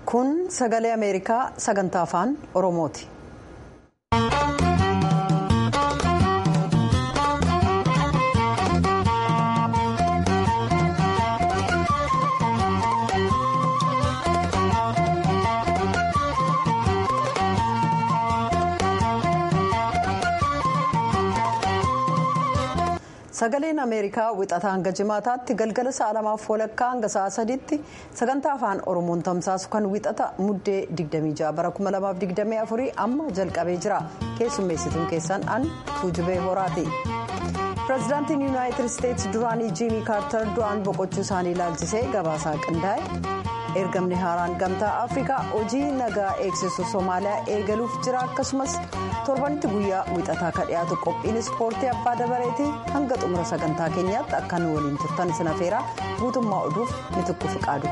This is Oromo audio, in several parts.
kun sagalee ameerikaa sagantaa afaan oromooti. sagaleen ameerikaa wixataa hanga jimaataatti galgala sa'a lamaaf walakkaa hanga sa'a sadiitti sagantaa afaan oromoon tamsaasu kan wixata muddee 26 bara 2024 amma jalqabee jira keessummeessituun keessan an tuujubee horaati. pireezidaantiin yuunaayitid isteetsi duraanii jiimii kaartar du'aan boqochuu isaanii ilaalchisee gabaasaa qindaa'e ergamni haaraan gamtaa afrikaa hojii nagaa eegsisu soomaaliyaa eegaluuf jira akkasumas torbanitti guyyaa wixataa ka dhiyaatu qophiin ispoortii abbaa dabareetii hanga xumura sagantaa keenyaatti akka nu waliin turtan sin afeeraa guutummaa oduuf ni tukku fiqaadu.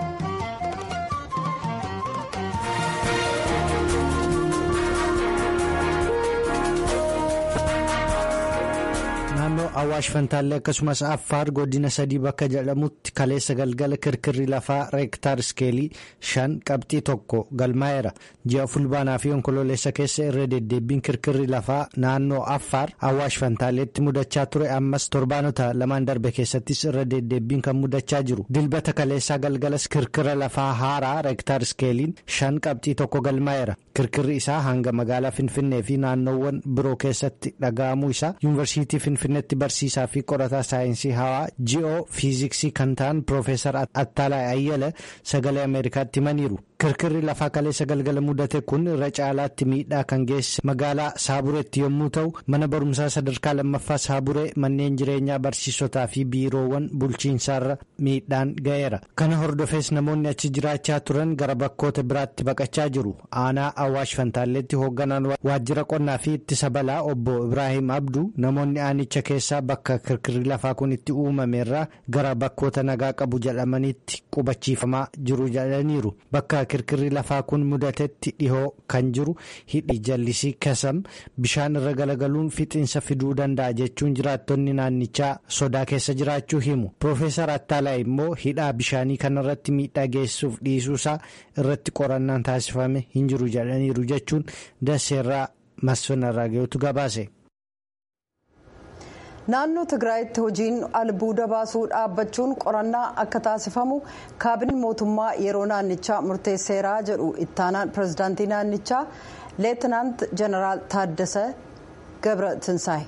naannoo awwaash fantaallee akkasumas affaar godina sadii bakka jedhamutti kaleessa galgala kirkirri lafaa reektaar iskeelii shan qabxii tokko galmaa'eera ji'a fulbaanaa fi onkoloolessa keessa irra deddeebbiin kirkirri lafaa naannoo affaar awwaash fantaalleetti mudachaa ture ammas torbaanota lamaan darbe keessattis irra deddeebbiin kan mudachaa jiru dilbata kaleessaa galgalas kirkira lafaa haaraa reektaar iskeeliin shan qabxii tokko galmaa'eera kirkirri isaa hanga magaalaa finfinnee fi naannoowwan biroo keessatti dhaga'amuu isaa yuunivarsiitii finfinneetti barsiisaa fi qorataa saayinsii hawaa ji'oo fiiziksii kan ta'an piroofeesar attaalaa ayyala sagalee ameerikaatti himaniiru kirkirri lafaa kaleessa galgala mudate kun irra caalaatti miidhaa kan geesse magaalaa saabureetti yommuu ta'u mana barumsaa sadarkaa lammaffaa saaburee manneen jireenyaa barsiisotaa fi biiroowwan bulchiinsaarra miidhaan ga'eera kana hordofees namoonni achi jiraachaa turan gara bakkoota biraatti baqachaa jiru aanaa awwaash fantaalleetti hoogganaan waajjira qonnaa fi ittisa balaa obbo ibraahim abduu namoonni aanicha keessaa bakka kirkirri lafaa kun itti uumameerraa gara bakkoota nagaa qabu jedhamanitti qubachiifamaa jiru jedhaniiru bakka kirkirri lafaa kun mudatetti dhihoo kan jiru hidhi jallisii kasam bishaan irra galagaluun fixiinsa fiduu danda'a jechuun jiraattonni naannichaa sodaa keessa jiraachuu himu piroofeesar attaalaa immoo hidhaa bishaanii kanarratti miidhaa geessuuf dhiisuusaa irratti qorannaan taasifame hin jiru jedhaniiru jechuun daseerraa masfanarraa ga'utu gabaase. naannoo tigraayitti hojiin albuuda baasuu dhaabbachuun qorannaa akka taasifamu kaabinii mootummaa yeroo naannichaa murteesseeraa jedhu ittaanaan pireezidaantii naannichaa leetinaant jeneraal taaddasa gabra tinsaay.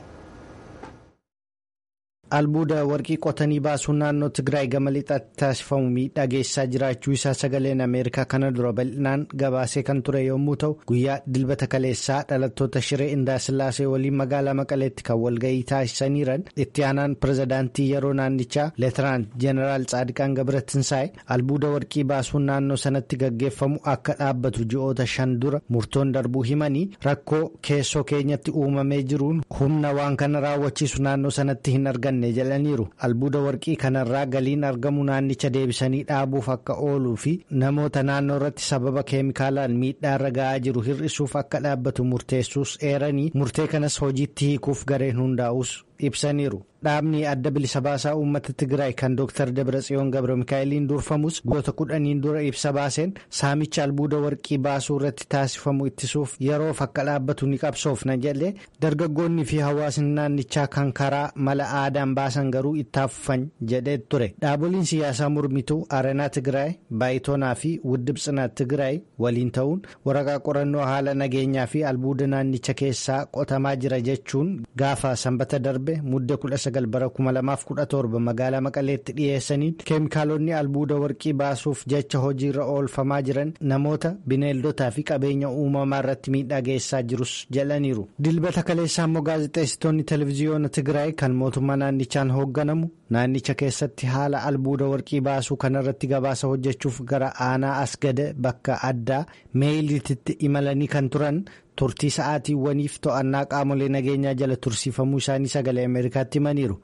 albuuda warqii qotanii baasuun naannoo tigraay gama lixaatti taasifamu miidhaa geessisaa jiraachuu isaa sagaleen ameerikaa kana dura bal'inaan gabaasee kan ture yommuu ta'u guyyaa dilbata kaleessaa dhalattoota shiree indaasillaasee waliin magaalaa maqaleetti kan walga'ii taasisaniiran itti aanaan pireezidaantii yeroo naannichaa leetinaant jeneraal tsaadiqaan gabra tinsaay albuuda warqii baasuun naannoo sanatti gaggeeffamu akka dhaabbatu ji'oota shan dura murtoon darbuu himanii rakkoo keessoo keenyatti uumamee jiruun humna waan kana raawwachiisu naannoo sanatti hin arganne. jedhaniiru albuuda warqii kanarraa galiin argamu naannicha deebisanii dhaabuuf akka ooluu fi namoota naannoo irratti sababa keemikaalaan miidhaa irra ga'aa jiru hir'isuuf akka dhaabbatu murteessuus eeranii murtee kanas hojiitti hiikuuf gareen hundaa'us ibsaniiru. dhaabni adda bilisa baasaa uummata tigraay kan dr dabratsiyoon gabra mikaa'eliin durfamus guyyoota kudhaniin dura ibsa baaseen saamicha albuuda warqii baasuu irratti taasifamu ittisuuf yeroof akka dhaabbatu ni qabsoofna jedhe dargaggoonni fi hawaasni naannichaa kan karaa mala aadaan baasan garuu ittaafufan jedhee ture dhaaboliin siyaasaa mormituu arenaa tigraay baayitoonaa fi wuddib tsinaa tigraay waliin ta'uun waraqaa qorannoo haala nageenyaa fi albuuda naannicha keessaa qotamaa jira jechuun gaafa sanbata darbe mudde kudha sagal bara kuma lamaaf kudha torba magaalaa maqaleetti dhiyeessaniin keemikaalonni albuuda warqii baasuuf jecha hojiirra oolfamaa jiran namoota bineeldotaa fi qabeenya uumamaa irratti miidhaa geessaa jirus jedhaniiru dilbata kaleessaa immoo gaazexeessitoonni televiziyoona tigraay kan mootummaa naannichaan hoogganamu naannicha keessatti haala albuuda warqii baasuu kanarratti gabaasa hojjechuuf gara aanaa asgada bakka addaa meeyilititti imalanii kan turan. turtii sa'aatiiwwaniif to'annaa qaamolee nageenyaa jala tursiifamuu isaanii sagalee ameerikaatti himaniiru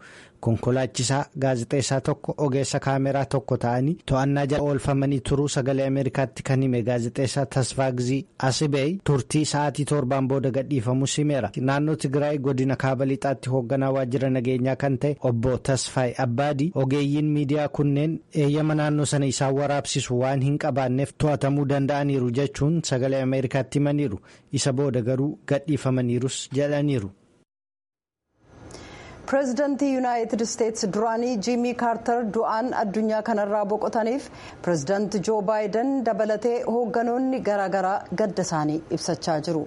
konkolaachisaa gaazexeessaa tokko ogeessa kaameraa tokko ta'anii to'annaa jala oolfamanii turuu sagalee ameerikaatti kan hime gaazexeessaa tasfaagzii asibey turtii sa'aatii torbaan booda gadhiifamus himeera naannoo tigraay godina kaaba lixaatti hoogganaa waajjira nageenyaa kan ta'e obbo tasfaay abbaadii ogeeyyiin miidiyaa kunneen eeyyama naannoo sana isaan waraabsisu waan hin qabaanneef to'atamuu danda'aniiru jechuun sagalee ameerikaatti himaniiru isa booda garuu gadhiifamaniirus jedhaniiru. pireezidantii yuunaayitid isteetsi duraanii jiimii kaartar du'aan addunyaa kanarraa boqotaniif pireezidanti joo baayiden dabalatee hoogganoonni garaagaraa gadda isaanii ibsachaa jiru.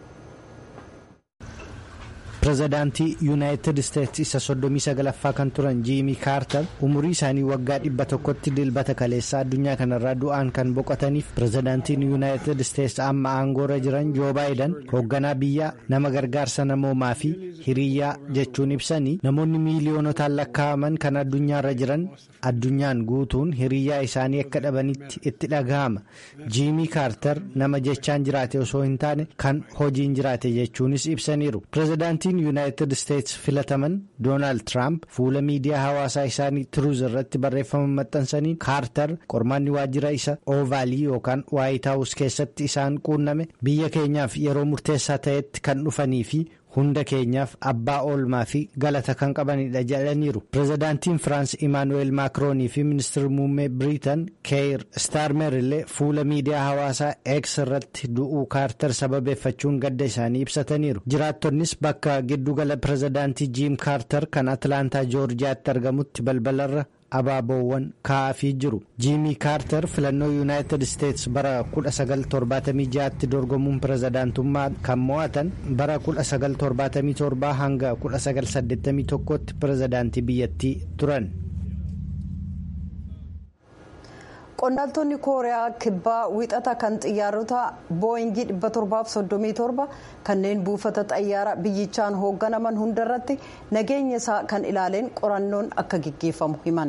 pireezidaantii yuunaayitid isteetsi isa soddomii sagalaffaa kan turan jiimii kaartar umurii isaanii waggaa dhibba tokkotti dilbata kaleessaa addunyaa kanarraa du'aan kan boqotaniif pireezidaantiin yuunaayitid isteetsi amma aangoorra jiran joo baayiden hoogganaa biyyaa nama gargaarsa namoomaa fi hiriyyaa jechuun ibsanii namoonni miiliyoonotaan lakkaa'aman kan addunyaarra jiran addunyaan guutuun hiriyyaa isaanii akka dhabanitti itti dhaga'ama jiimii kaartar nama jechaan jiraate osoo hin taane kan hojiin jiraate jechuunis ibsaniiru pireezidaantiin yuunaayitid isteetsi filataman doonaald tiraamp fuula miidiyaa hawaasaa isaanii tiruuz irratti barreeffama maxxansanii kaartar qormaanni waajjira isa oovaalii yookaan waayitaawus keessatti isaan quunname biyya keenyaaf yeroo murteessaa ta'etti kan dhufanii fi hunda keenyaaf abbaa oolmaa fi galata kan qabanidha jedhaniiru pireezidaantiin firaans imaanuweel maakiroonii fi ministeerri muummee biriitan keeyir staarmer illee fuula miidiyaa hawaasaa eeks irratti du'uu kaartar sababeeffachuun gadda isaanii ibsataniiru jiraattonnis bakka giddugala pireezidaantii jiim kaartar kan atlaantaa joorjiyaatti argamutti balbalarra abaaboowwan kaa'afii jiru jiimii kaartar filannoo yuunaayitid isteetsi bara 1976tti dorgomuun pireezidaantummaa kan mo'atan bara 1977 hanga 1981tti pireezidaantii biyyattii turan. qondaaltonni kooriyaa kibbaa wixata kan xiyyaarota booyingii 737 kanneen buufata xayyaara biyyichaan hoogganaman hundarratti nageenya isaa kan ilaaleen qorannoon akka gaggeeffamu himan.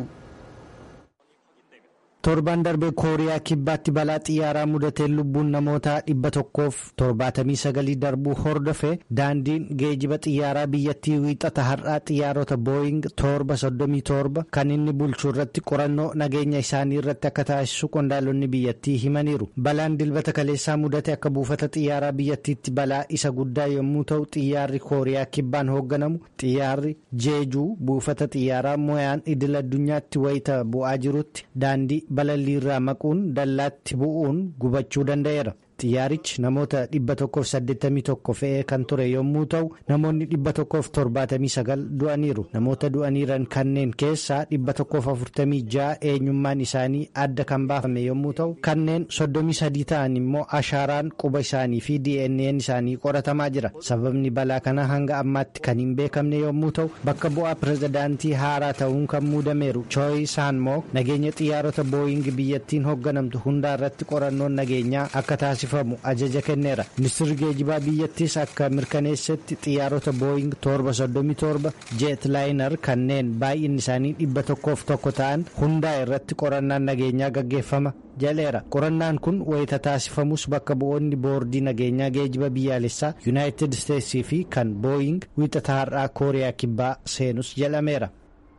torban darbe kooriyaa kibbaatti balaa xiyyaaraa mudateen lubbuun namoota dhibba tokkoof torbaatamii sagalii darbuu hordofe daandiin geejiba xiyyaaraa biyyattii wiixata har'aa xiyyaarota booying torba soddomii torba kan inni bulchu irratti qorannoo nageenya isaanii irratti akka taasisu qondaalonni biyyattii himaniiru balaan dilbata kaleessaa mudate akka buufata xiyyaaraa biyyattiitti balaa isa guddaa yommuu ta'u xiyyaarri kooriyaa kibbaan hoogganamu xiyyaarri jeejuu buufata xiyyaaraa moyaan idil addunyaatti wayita bu'aa jirutti daandii balalliirraa maquun dallaatti bu'uun gubachuu danda'eera. xiyyaarichi namoota 181 fe'ee kan ture yommuu ta'u namoonni 179 du'aniiru namoota du'aniiran kanneen keessaa 146 eenyummaan isaanii adda kan baafame yommuu ta'u kanneen 33 ta'an immoo ashaaraan quba isaanii fi dnn isaanii qoratamaa jira sababni balaa kanaa hanga ammaatti kan hin beekamne yommuu ta'u bakka bu'aa pireezidaantii haaraa ta'uun kan muudameeru chooyi saanmoo nageenya xiyyaarota booyingi biyyattiin hoogganamtu hundaa irratti qorannoon nageenyaa akka taasifamu. ajaja kenneera ministirri geejibaa biyyattiis akka mirkaneessetti xiyyaarota booying torba soddomii torba jeet laayinar kanneen baay'inni isaanii dhibba tokkoof tokko ta'an hundaa irratti qorannaan nageenyaa gaggeeffama jaleera qorannaan kun wayita taasifamus bakka bu'oonni boordii nageenyaa geejiba biyyaalessaa yuunaayitid isteetsii fi kan booying wiixata har'aa kooriyaa kibbaa seenus jedhameera.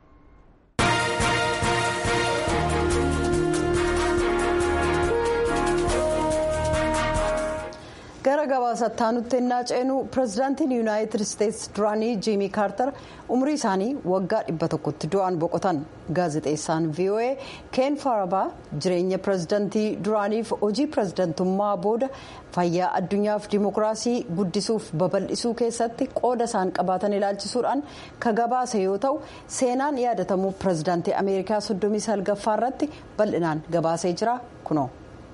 gara gabaasattaa nutti ennaa ceenu pireezidaantiin yuunaayitid isteetsi duraanii jiimii kaartar umrii isaanii waggaa dhibba tokkotti du'aan boqotan gaazexeessaan voa keen farabaa jireenya pireezidaantii duraaniif hojii pireezidaantummaa booda fayyaa addunyaaf dimokiraasii guddisuuf babal'isuu keessatti qooda isaan qabaatan ilaalchisuudhaan ka gabaase yoo ta'u seenaan yaadatamuu pireezidaantii ameerikaa soddomii salgaffaa irratti bal'inaan gabaasee jira kunoo.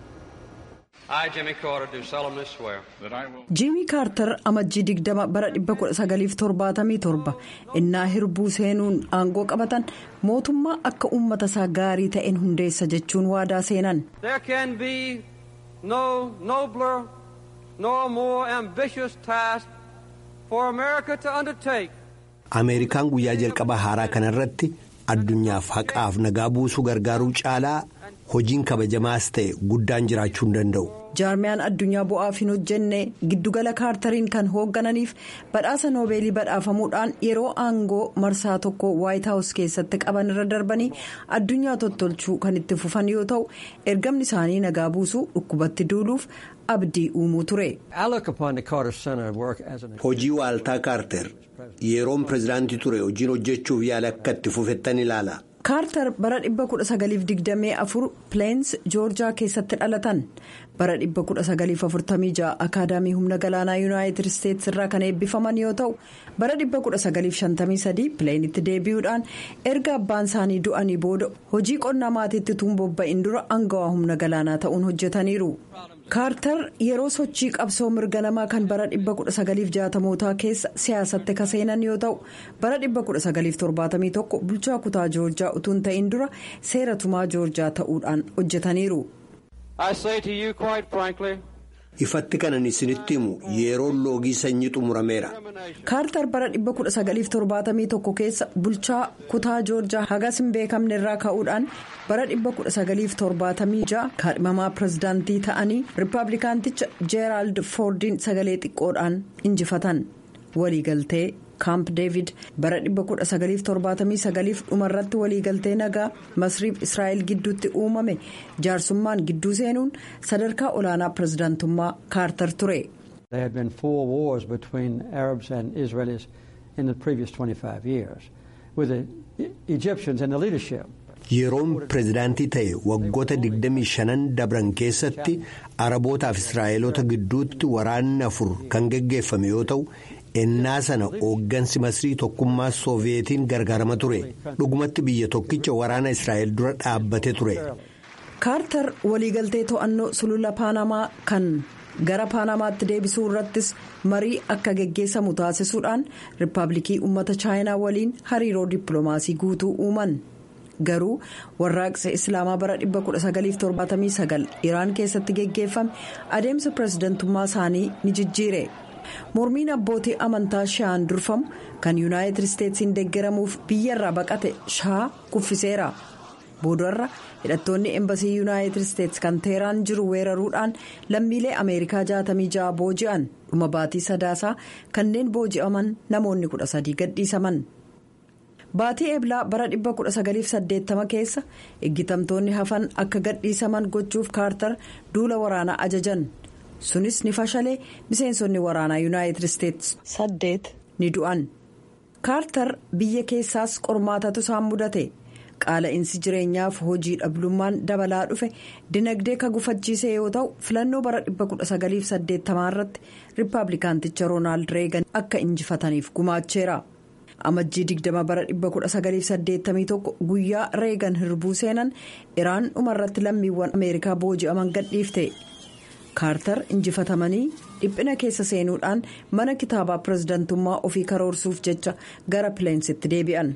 jiimii kaartar amajjii digdama bara 1977 innaa hirbuu seenuun aangoo qabatan mootummaa akka uummata isaa gaarii ta'een hundeessa jechuun waadaa seenan. ameerikaan guyyaa jalqaba haaraa kanarratti addunyaaf haqaaf nagaa buusuu gargaaruu caalaa hojiin kabajamaas ta'e guddaan jiraachuu hin danda'u. jaarmiyaan addunyaa bu'aaf hin hojjenne giddugala kaartariin kan hooggananiif badhaasa noobeelii badhaafamuudhaan yeroo aangoo marsaa tokko waayit haawus keessatti qaban irra darbanii addunyaa tottolchuu kan itti fufan yoo ta'u ergamni isaanii nagaa buusuu dhukkubatti duuluuf abdii uumuu ture. hojii waaltaa kaarter yeroon pirezidaantii ture hojiin hojjechuuf yaala akka itti fufettan ilaala. kaartar bara 1924 pileens joorjaa keessatti dhalatan bara 1946 akaadaamii humna galaanaa yuunaayitid isteetsi irraa kan eebbifaman yoo ta'u bara 1953 pileenitti deebi'uudhaan erga abbaan isaanii du'anii booda hojii qonnaa maatiitti tuun bobba'in dura aangawaa humna galaanaa ta'uun hojjetaniiru. kaartar yeroo sochii qabsoo mirga namaa kan bara 1960mootaa keessa siyaasatti kaseenan yoo ta'u bara 1971 bulchaa kutaa joorjaa utuun ta'in dura seera tumaa joorjaa ta'uudhaan hojjetaniiru. ifatti kanan isinitti himu yeroon loogii sanyii xumurameera. kaartar bara 1971 keessa bulchaa kutaa joorjaa hagas hin beekamne irraa ka'uudhaan bara 1976 kaadhimamaa pirezidaantii ta'anii riippaabilikaanticha jeeraald foordiin sagalee xiqqoodhaan injifatan waliigaltee kaamp deevid bara 1979 dhumarratti waliigaltee nagaa masriif israa'el gidduutti uumame jaarsummaan gidduu seenuun sadarkaa olaanaa pirezidaantummaa kaartar ture. There had been four wars between Arabs and Israelis in the previous 25 years, with the Egyptians in the leadership. Yeroon pirezidaantii ta'e waggoota 25 dabran keessatti Arabootaaf Israa'eloota gidduutti waraanni afur kan geggeeffame yoo ta'u. ennaa sana hooggansi masrii tokkummaa sooviyeetiin gargaarama ture dhugumatti biyya tokkicha waraana israa'el dura dhaabbate ture. kaartar waliigaltee to'annoo sulula paanamaa kan gara paanamaatti deebisuu irrattis marii akka geggeessamu taasisuudhaan riippaabilikii uummata chaayinaa waliin hariiroo dippiloomaasii guutuu uuman. garuu warraaqsa islaamaa bara 1979 iraan keessatti geggeeffame adeemsa pirezidantummaa isaanii ni jijjiire. mormiin abbootii amantaa sha'aan durfamu kan yuunaayitid isteetsiin deeggaramuuf biyyarraa baqate shaa kuffiseera boodarra hidhattoonni embasii yuunaayitid isteets kan teeraan jiru weeraruudhaan lammiilee ameerikaa 66 booji'an dhuma baatii sadaasaa kanneen booji'aman namoonni 13 gadhiisaman. baatii eblaa bara 1980 keessa eeggatamtoonni hafan akka gadhiisaman gochuuf kaartar duula waraanaa ajajan. sunis ni fashalee miseensonni waraanaa yuunaayitid isteets saddeet ni du'an kaartar biyya keessaas qormaatatu isaan mudate qaala'insi jireenyaaf hojii dhablummaan dabalaa dhufe dinagdee ka gufachiise yoo ta'u filannoo bara 1980 irratti riippaabilikaanticha roonaald reegan akka injifataniif gumaacheera amajjii 20 bara 1981 guyyaa reegan hirbuu seenan iraan dhumarratti lammiiwwan ameerikaa booji'aman gadhiifte. kaartar injifatamanii dhiphina keessa seenuudhaan mana kitaabaa pirezidantummaa ofii karoorsuuf jecha gara pileensitti deebi'an.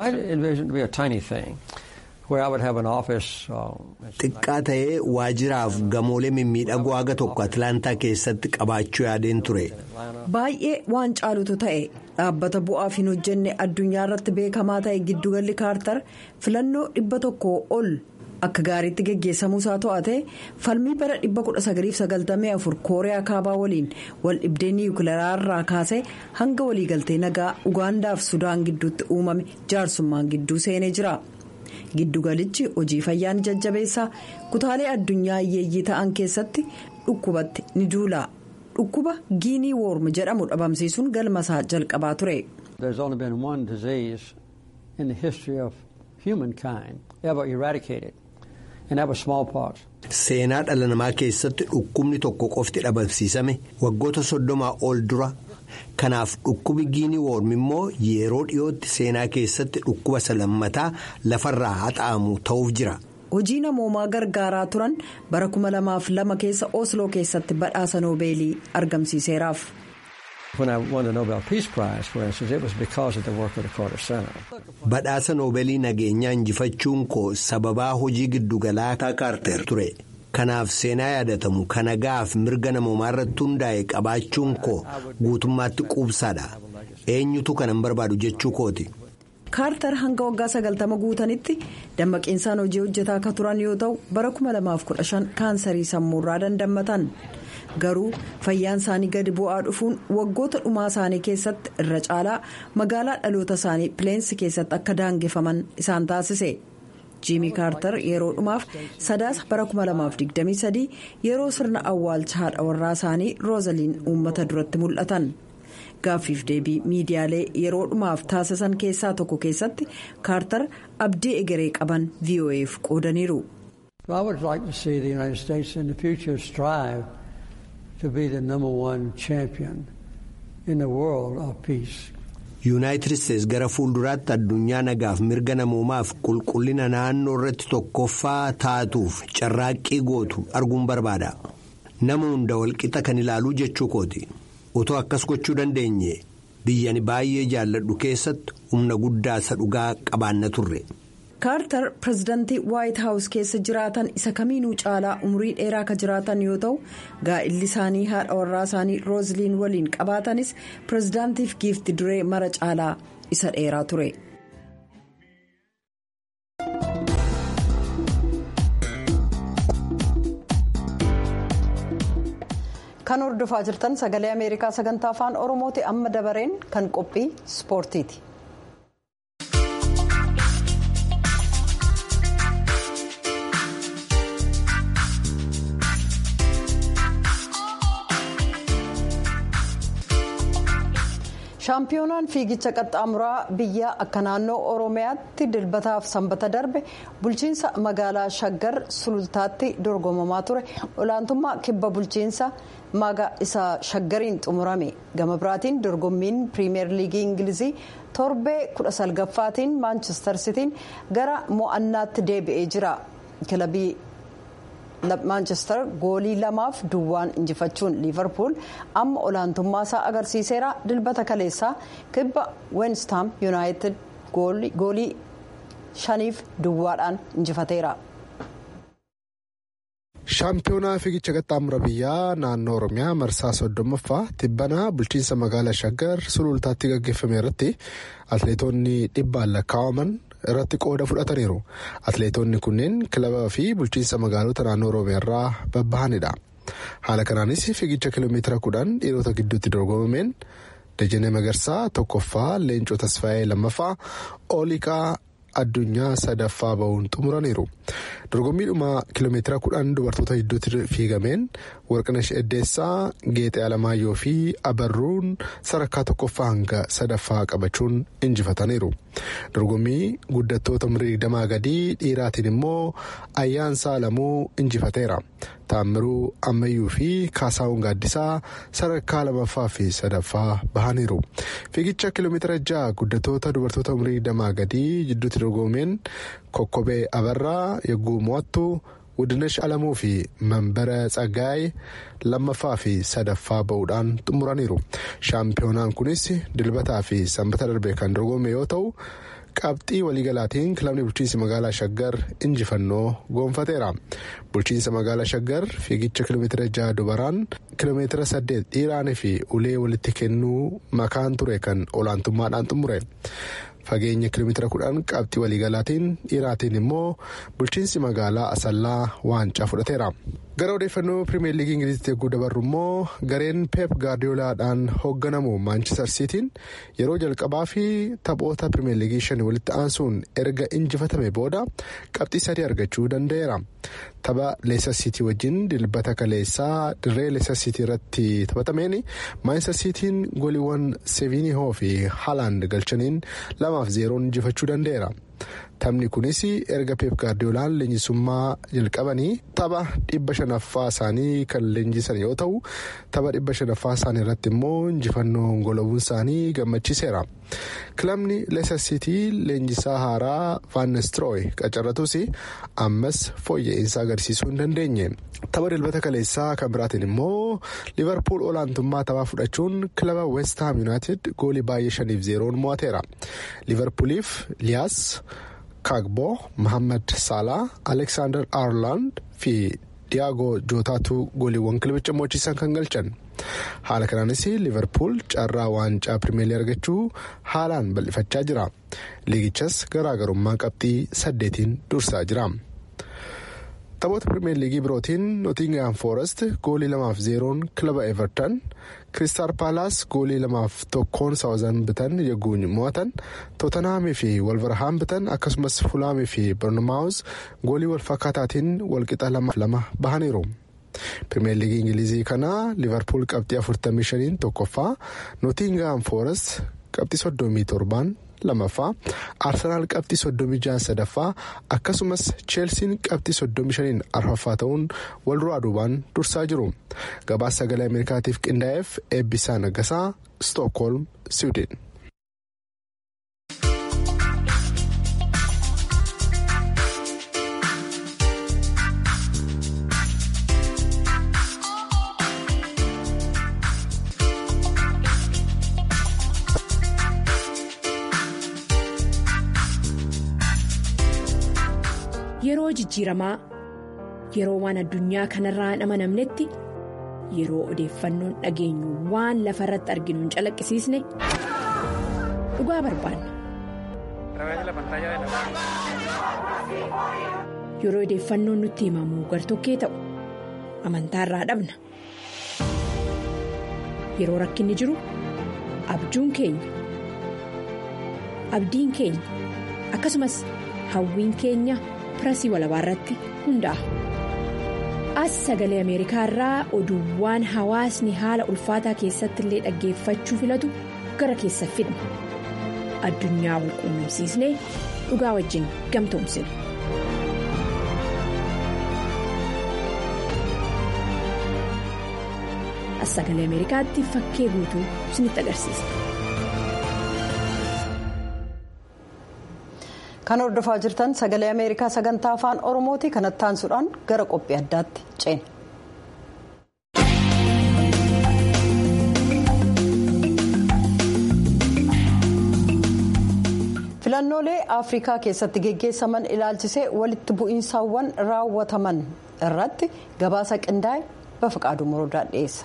xiqqaa ta'ee waajjiraaf gamoolee mimmiidhagoo haga tokko atilaantaa keessatti qabaachuu yaadeen ture. baay'ee waan caalutu ta'e dhaabbata bu'aaf hin hojjenne addunyaa irratti beekamaa ta'e giddugalli kaartar filannoo dhibba tokkoo ol. akka gaariitti geggeessamuusaa to'ate falmii bara 1994 kooriyaa kaabaa waliin wal dhibdee niwukilaraa irraa kaasee hanga waliigaltee nagaa ugaandaaf sudaan gidduutti uumame jaarsummaan gidduu seenee jira giddugalichi hojii fayyaa ni jajjabeessaa kutaalee addunyaa hiyyeeyyii ta'an keessatti dhukkubatti ni duula dhukkuba giinii woorm jedhamu dhabamsiisuun galmasaa jalqabaa ture. seenaa dhala namaa keessatti dhukkubni tokko qofti dhabamsiisame waggoota soddomaa ol dura kanaaf dhukkubi giinii woorm immoo yeroo dhiyootti seenaa keessatti dhukkuba salammataa lafarraa haxaa'amu ta'uuf jira. hojii namoomaa gargaaraa turan bara 2002 keessa osloo keessatti badhaasa noobeelii argamsiiseeraaf. badhaasa noobeelii nageenyaa injifachuun koo sababaa hojii giddugalaa kaarter ture kanaaf seenaa yaadatamu kan nagaaf mirga namoomaa irratti hundaa'e qabaachuun koo guutummaatti quubsaadha eenyutu kanan barbaadu jechuu kooti. kaartar hanga waggaa sagaltama guutanitti dammaqiinsaan hojii hojjetaa akka turan yoo ta'u bara 2015 kaansarii sammuurraa dandammatan garuu fayyaan isaanii gadi bu'aa dhufuun waggoota dhumaa isaanii keessatti irra caalaa magaalaa dhaloota isaanii pileensi keessatti akka daangeffaman isaan taasise. jiimii kaartar yeroo dhumaaf sadaasa bara 2023 yeroo sirna awwaalcha haadha warraa isaanii roozaliin uummata duratti mul'atan gaaffiif deebii miidiyaalee yeroo dhumaaf taasisan keessaa tokko keessatti kaartar abdii egeree qaban vo'eef qoodaniiru. I would like to see the United States in the future strive to be the number one champion in the world of peace. yuunaayitid isteetsi gara fuulduraatti addunyaa nagaaf mirga namoomaaf qulqullina naannoo irratti tokkoffaa taatuuf carraaqqii gootu arguun barbaada nama hunda walqixa kan ilaaluu jechuu kooti otoo akkas gochuu dandeenye biyyani baay'ee jaalladhu keessatti humna guddaa isa dhugaa qabaanna turre. kaartar pirezidaantii waayit haawus keessa jiraatan isa kamiinuu caalaa umurii dheeraa ka jiraatan yoo ta'u gaa'illi isaanii haadha warraa isaanii rooziliin waliin qabaatanis pirezidaantiif giifti duree mara caalaa isa dheeraa ture. kan hordofaa jirtan sagalee ameerikaa sagantaa afaan oromooti amma dabareen kan qophii ispoortiiti. shaampiyoonaan fiigicha qaxxaamuraa biyya akka naannoo oromiyaatti dilbataaf sanbata darbe bulchiinsa magaalaa shaggar sulultaatti dorgomamaa ture olaantummaa kibba bulchiinsa maga isa shaggariin xumurame gama biraatiin dorgommiin piriimeer liigii ingilizii torbee kudha salgaffaatiin maanchestar sitiin gara mo'annaatti deebi'ee jira kilabii. maanchestar goolii lamaaf duwwaan injifachuun liivarpuul amma olaantummaa isaa agarsiiseera dilbata kaleessaa kibba weenstaam yuunaayitid goolii shaniif duwwaadhaan injifateera. shaampiyoonaa fiigicha qaxxaamura biyyaa naannoo oromiyaa marsaa soddommaffaa tibbanaa bulchiinsa magaalaa shaggar sulultaatti gaggeeffame irratti atleetonni dhibbaan lakkaa'aman irratti qooda fudhataniiru atleetonni kunneen kilabaa fi bulchiinsa magaalota naannoo oromiyaa irraa babbahanidha haala kanaanis fiigicha kiiloomeetira kudhan dhiirota gidduutti dorgomameen dajanee magarsaa tokkoffaa leencoo tasfaa'ee lammaffaa ooliqaa addunyaa sadaffaa bahuun xumuraniiru dorgommiidhuma kiiloomeetira kudhan dubartoota gidduutti fiigameen warqinash eddeessaa geexee alamaayyoo fi abarruun sadarkaa tokkoffaa hanga sadaffaa qabachuun injifataniiru dorgommii guddattoota umurii digdamaa gadii dhiiraatiin immoo ayyaansaa lamuu injifateera taammiruu ammayyuu fi kaasaawwan gaaddisaa sadarkaa lamaffaa fi sadaffaa bahaniiru fiigicha kiiloomeetira ja'a guddattoota dubartoota umurii digdamaa gadii jidduutti dorgomeen kokkobee abarraa yagguu mo'attu wudinesh alamuu fi mambara tsaggaa'ee lammaffaa fi sadaffaa ba'uudhaan xumuraniiru shaampiyoonaan kunis dilbataa fi sanbata darbe kan dorgome yoo ta'u qabxii waliigalaatiin kilabni bulchiinsa magaalaa shaggar injifannoo goonfateera bulchiinsa magaalaa shaggar fiigicha kiiloomeetira jaha dubaraan kiiloomeetira saddeet dhiiraanii fi ulee walitti kennuu makaan ture kan olaantummaadhaan xumure. fageenya kiiloomeetira kudhan qabxii waliigalaatiin dhiiraatiin immoo bulchiinsi magaalaa asallaa waancaa fudhateera. gara odeeffannoo pirimeer liigii ingilizitti eeguu dabarru immoo gareen peep gaardiyoolaadhaan hoogganamu maanchister siitiin yeroo jalqabaa fi taphoota pirimeer liigii shan walitti aansuun erga injifatame booda qabxii sadii argachuu danda'eera. tapha leesar siitii wajjin dilbata kaleessaa dirree leesar siitii irratti taphatameen maanchister siitiin gooliiwwan seevinihoo fi haalaand galchaniin lamaaf zeeroon injifachuu danda'eera. taphni kunis erga peep gaardiyoolaan leenjisummaa jalqabanii tapha dhibba shanaffaa isaanii kan leenjisan yoo ta'u tapha dhibba shanaffaa isaanii irratti immoo injifannoo golawuun isaanii gammachiiseera. kilabni leesar siitii leenjisaa haaraa vaannestirooy qacarratus ammas fooyya'insa agarsiisuu hin dandeenye. tapha dilbata kaleessaa kan biraatiin immoo liverpool olaantummaa taphaa fudhachuun kilaba west ham united goolii baay'ee shaniif zeeroon mo'ateera. liverpooliif liyaas. kaagbo mohaammed saalaa aleksaandar aarlaand fi diyaagoo jootaatu gooliiwwan kilabicha mo'achiisan kan galchan haala kanaanis liverpool carraa waancaa pirimeelii argachuu haalaan bal'ifachaa jira liigichas garaagarummaa qabxii saddeetiin dursaa jira. taphoota pirimeer liigii birootiin nootingaam foorest goolii lamaaf zeeroon kilaba everton kiristaal paalaas goolii lamaaf tokkoon saawuzan bitan yegguun mo'atan tootanhaamii fi walvarhaan bitan akkasumas fulaamii fi barnomaawus goolii walfakkaataatiin walqixa lamaaf lama bahaniiru. pirimeer liigii ingilizii kana liverpool qabxii 45 tokkoffaa nootingaam foorest qabxii 37 lamaffaa arsenaal qabxii 36 sadaffaa akkasumas cheelsiin qabxii 35 arfaffaa ta'uun wal duraa duubaan dursaa jiru gabaasa sagalee ameerikaatiif qindaa'eef eebbisaa naggasaa stookholm siwiidin. Yeroo jijjiiramaa yeroo waan addunyaa kanarraa hin amanamnetti yeroo odeeffannoon dhageenyu waan lafa irratti arginu hin calaqqisiisne dhugaa barbaanna. Yeroo odeeffannoon nutti himamu gartokkee ta'u amantaarraa dhabna. Yeroo rakkinni jiru abjuun keenya abdiin keenya akkasumas hawwiin keenya. pirasii walabaa irratti hundaa'a. As sagalee Ameerikaa irraa oduuwwan hawaasni haala ulfaataa keessatti illee dhaggeeffachuu filatu gara keessa fidna. Addunyaa wal quunnamsiisnee dhugaa wajjin gamtoomsina. As sagalee Ameerikaatti fakkee guutuu isinitti agarsiisa. kan hordofaa jirtan sagalee ameerikaa sagantaa afaan oromooti kanatti aansuudhaan gara qophii addaatti ceena. filannoolee afrikaa keessatti geggeessaman ilaalchisee walitti bu'iinsaawwan raawwataman irratti gabaasa qindaa'e bafaqaaduu morodaa dhiyeessa.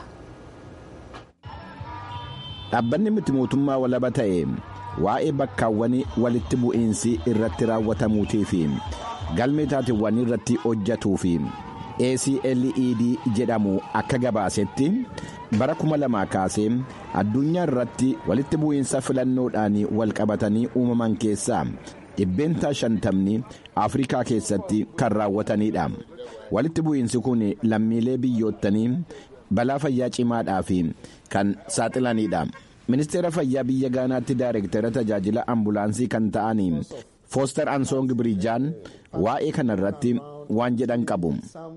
dhaabbanni miti mootummaa walaba ta'e. waa'ee bakkaawwan walitti bu'iinsi irratti raawwatamuutii fi galmee taateewwan irratti hojjatuu fi acled jedhamu akka gabaasetti bara kuma lamaa kaasee addunyaa irratti walitti bu'iinsa filannoodhaan walqabatanii uumaman keessaa dhibbeentaa shantamni afrikaa keessatti kan raawwatanidha walitti bu'iinsi kun lammiilee biyyoottanii balaa fayyaa cimaadhaaf kan saaxilanidha. ministeera fayyaa biyya gaanaatti daayirektara tajaajila ambulaansii kan ta'anii fooster ansoong biriijaan waa'ee kana irratti waan jedhan qabu.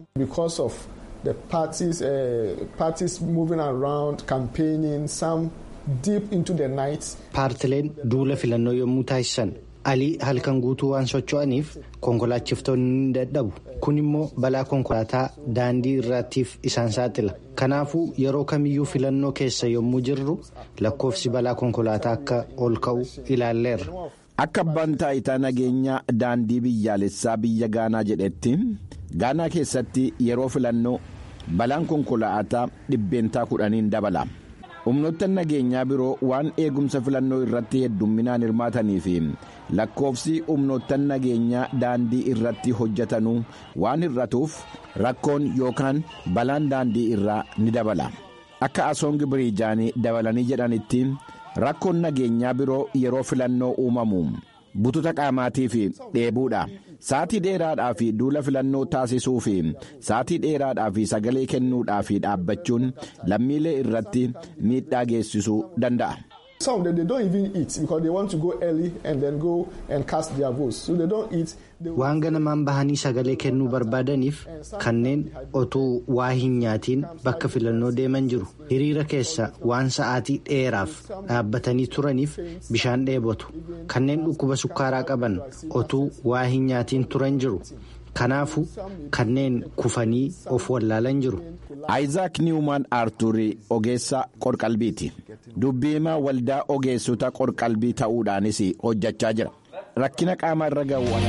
the parties, uh, parties moving around campaigning some deep into the night. paartileen duula filannoo yommuu taasisan alii halkan guutuu waan socho'aniif konkolaachiftonni ni dadhabu kun immoo balaa konkolaataa daandii irraatiif isaan saaxila kanaafuu yeroo kamiyyuu filannoo keessa yommuu jirru lakkoofsi balaa konkolaataa akka ol ka'u ilaalleerra. akka abbaan taayitaa nageenyaa daandii biyyaalessaa biyya gaanaa jedhetti gaanaa keessatti yeroo filannoo balaan konkolaataa dhibbeentaa kudhaniin dabala. humnoottan nageenyaa biroo waan eegumsa filannoo irratti heddumminaan hirmaatanii fi lakkoofsi humnoottan nageenyaa daandii irratti hojjetanuu waan hir'atuuf rakkoon yookaan balaan daandii irraa ni dabala akka asoongi biriijaanii dabalanii jedhanitti rakkoon nageenyaa biroo yeroo filannoo uumamu bututa qaamaatii fi dheebuudha. saatii dheeraadhaa fi duula filannoo taasisuu fi saatii dheeraadhaa fi sagalee kennuudhaa fi dhaabbachuun lammiilee irratti miidhaa geessisuu danda'a. Some of them they don't even eat because they want to go early and then go and cast their votes. So they don't eat. Waan ganamaan bahanii sagalee kennuu barbaadaniif kanneen otuu waa hin nyaatiin bakka filannoo deeman jiru. Hiriira keessa waan sa'aatii dheeraaf dhaabbatanii turaniif bishaan dheebotu. Kanneen dhukkuba sukkaaraa qaban otuu waa hin nyaatiin turan jiru. Kanaafuu kanneen kufanii of wallaalan jiru. Ayizaak Niwumaan Arturii ogeessa qorqalbiiti. Dubbiimaa waldaa ogeessota qorqalbii ta'uudhaanis hojjechaa jira. Rakkina qaama irra ga'u.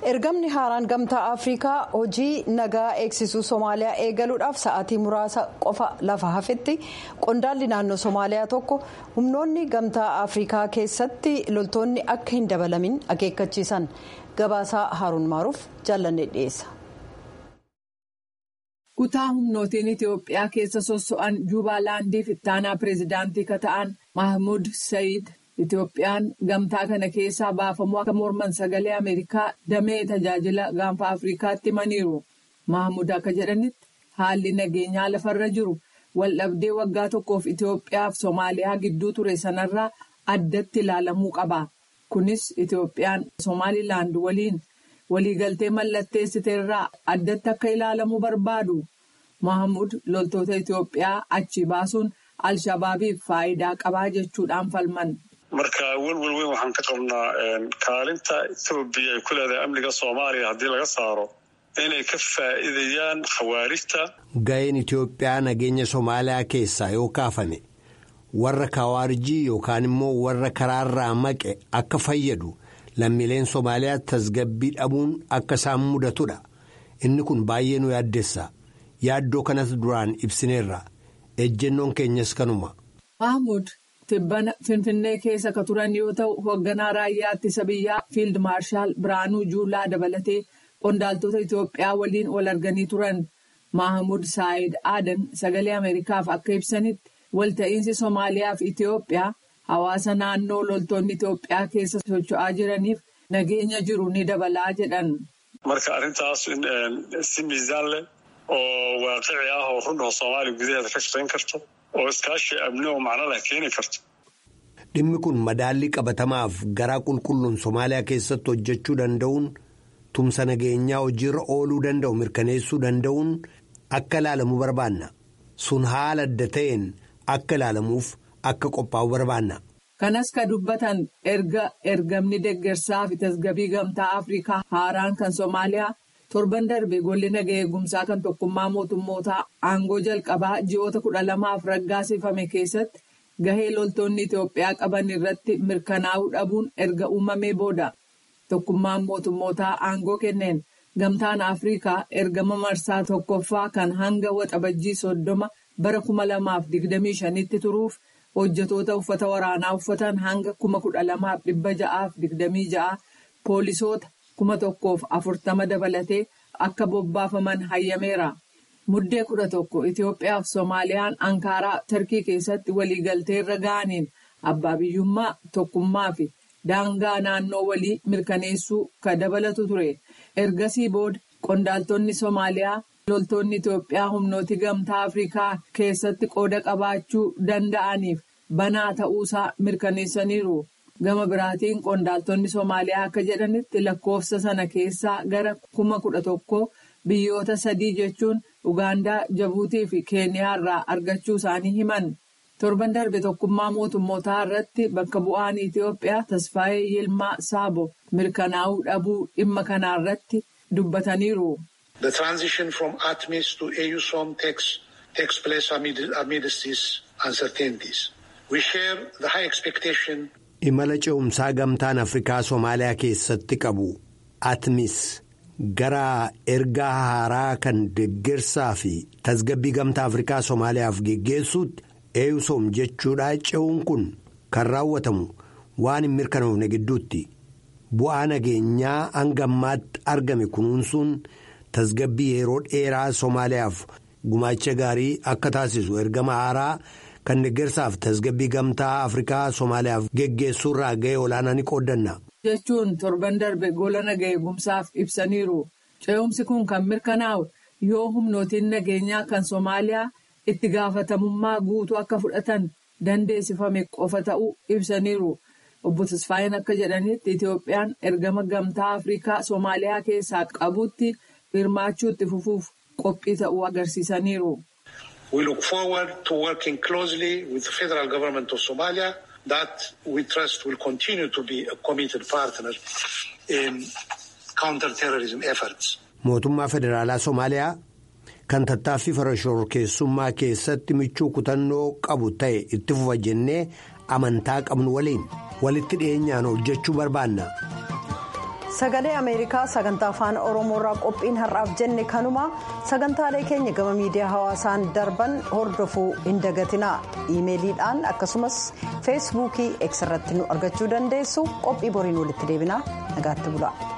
ergamni haaraan gamtaa afrikaa hojii nagaa eegsisuu soomaaliyaa eegaluudhaaf sa'aatii muraasa qofa lafa hafetti qondaalli naannoo soomaaliyaa tokko humnoonni gamtaa afrikaa keessatti loltoonni akka hin dabalamin akeekkachiisan gabaasaa haaruun maaruuf jaallanne dhiyeessa. kutaa humnootiin itiyoophiyaa keessa sosso'an juubaalaandiif ittaanaa pireezidaantii ka ta'an mahmud sayid. Itoophiyaan gamtaa kana keessaa baafamuu akka morman sagalee Ameerikaa damee tajaajila gaanfa Afrikaatti himaniiru. Mahmud akka jedhanitti haalli nageenyaa lafarra jiru waldhabdee waggaa tokkoof Itoophiyaa fi Soomaaliyaa gidduu ture sanarraa addatti ilaalamuu qaba. Kunis Itoophiyaan Somaalilaand waliin waliigaltee mallatteessiteerraa addatti akka ilaalamuu barbaadu. Mahmud loltoota Itoophiyaa achi baasuun Alshabaabiif faayidaa qabaa jechuudhaan falman. marka welwel weyn waxaan ka qabnaa kaalinta etoobiya ay ku leedahay amniga soomaaliya haddii laga saaro inay ka faa'iidayaan khawaarijta. Ga'een Itoophiyaa nageenya Somaaliyaa keessaa yoo kaafame warra khawaarijii yookaan immoo warra karaarraa maqe akka fayyadu lammiileen Somaaliyaa tasgabbii dhabuun akka isaan mudatudha. Inni kun baay'ee nu yaaddessa. Yaaddoo kanas duraan ibsineerra. Ejjennoon keenyas kanuma. Mahmud Tibbana Finfinnee keessa ka turan yoo ta'u hoogganaa raayyaa ittisa biyyaa fiild maarshaal Biraanuu Juulaa dabalatee qondaaltota Itoophiyaa waliin wal arganii turan. Mahamud Saayid Aadan sagalee Ameerikaaf akka ibsanitti walta'iinsi Somaaliyaa fi Itoophiyaa hawaasa naannoo loltoonni Itoophiyaa keessa socho'aa jiraniif nageenya jiru ni dabalaa jedhan. Marka arrintaas si miizaan leh oo waaqici ah oo run oo Soomaaliya gudaheeda ka shaqayn karto. oo iskaashii amni oo macno leh keeni karto. Dhimmi kun madaallii qabatamaaf garaa qulqulluun Somaaliyaa keessatti hojjechuu danda'uun tumsa nageenyaa hojiirra ooluu danda'u mirkaneessuu danda'uun akka ilaalamu barbaanna. Sun haala adda ta'een akka ilaalamuuf akka qophaa'u barbaanna. Kanas ka dubbatan erga ergamni deeggarsaa fi tasgabbii gamtaa Afrikaa haaraan kan Somaaliyaa. torban darbe golli nagaa eegumsaa kan tokkummaa mootummootaa aangoo jalqabaa ji'oota kudha lamaaf raggaasifame keessatti gahee loltoonni Itoophiyaa qaban irratti mirkanaa'uu dhabuun erga uumamee booda tokkummaan mootummootaa aangoo kenneen gamtaan Afrikaa ergama marsaa tokkoffaa kan hanga waxabajjii soddoma bara kuma lamaaf digdamii shanitti turuuf hojjetoota uffata waraanaa uffatan hanga kuma kudha lamaaf dhibba ja'aaf digdamii ja'a poolisoota. kuma tokkoof afurtama dabalatee akka bobbaafaman hayyameera. Muddee kudha tokko Itoophiyaa fi Soomaaliyaan Ankaaraa Tarkii keessatti waliigaltee irra ga'aniin abbaa biyyummaa tokkummaa fi daangaa naannoo walii mirkaneessuu ka dabalatu ture. Ergasii booda qondaaltonni Soomaaliyaa loltoonni Itoophiyaa humnooti gamtaa Afrikaa keessatti qooda qabaachuu danda'aniif banaa ta'uusaa mirkaneessaniiru. Gama biraatiin qondaaltonni Soomaaliyaa akka jedhanitti lakkoofsa sana keessaa gara kuma kudha tokko biyyoota sadii jechuun Ugaandaa, Jabuutii fi Keeniyaa irraa argachuu isaanii himan. Torban darbe tokkummaa mootummootaa irratti bakka bu'aan Itoophiyaa Tasfaayee Yilmaa Saabo mirkanaa'uu dhabuu dhimma kanaa irratti dubbataniiru. The transition from ATMIS to AUSOM takes, takes place amid, amidst these uncertainties. We share the high expectation. Imala ce'umsaa gamtaan Afrikaa Soomaaliyaa keessatti qabu atmis gara ergaa haaraa kan deeggarsaa fi tasgabbii gamtaa Afrikaa Soomaaliyaaf geggeessuutti eeyusoom jechuudha ce'uun kun kan raawwatamu waan hin mirkanoofne gidduutti bu'aa nageenyaa hanga ammaatti argame kunuunsuun tasgabbii yeroo dheeraa Soomaaliyaaf gumaacha gaarii akka taasisu ergama haaraa. kan deeggarsaaf tasgabbii gamtaa afrikaa soomaaliyaaf geggeessuurraa ga'ee olaanaa ni qooddanna. jechuun torban darbe gola nagaa eegumsaaf ibsaniiru ce'umsi kun kan mirkanaa'u yoo humnootiin nageenyaa kan soomaaliyaa itti gaafatamummaa guutuu akka fudhatan dandeessifame qofa ta'uu ibsaniiru obbo Tasfaayeen akka jedhanitti Itoophiyaan ergama gamtaa afrikaa soomaaliyaa keessaa qabutti hirmaachuu itti fufuuf qophii ta'uu agarsiisaniiru. We look forward to working closely with the federal government of Somalia that we trust will continue to be a committed partner in counter-terrorism efforts. Mootummaa Federaalaa Somaaliyaa kan tattaaffii farashoorkeessummaa keessatti michuu kutannoo qabu ta'e itti fufa jennee amantaa qabnu waliin walitti dhiyeenyaan hojjechuu barbaanna. sagalee ameerikaa sagantaa afaan oromoorraa qophiin har'aaf jenne kanuma sagantaalee keenya gama miidiyaa hawaasaan darban hordofuu hin dagatinaa iimeeliidhaan akkasumas feesbuukii x irratti nu argachuu dandeessu qophii boriin walitti deebinaa nagaatti bulaa.